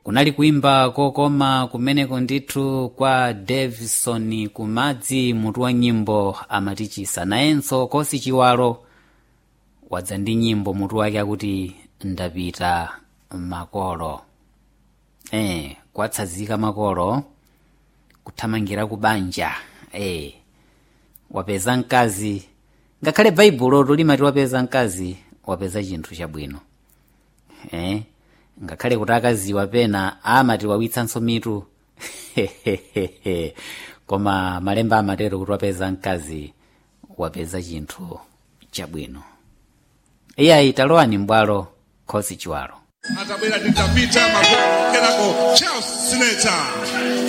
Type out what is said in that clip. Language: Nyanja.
kunali kuimba kokoma kumeneko ndithu kwa davison kumadzi mutu wa nyimbo amatichisa nayenso kosi chiwalo wadza ndi nyimbo mutu wake akuti ndapita makolo eh kwatsazika makolo kuthamangira ku banja eh wapeza mkazi ngakhale baibulo limati wapeza mkazi wapeza chinthu chabwino eh ngakhale kuti akaziwa pena amati wawitsanso mitu koma malemba amatero kuti wapeza mkazi wapeza chinthu chabwino iyayi talowani mbwalo khosi chiwalo atabwera titapita makolo kenako charles sineta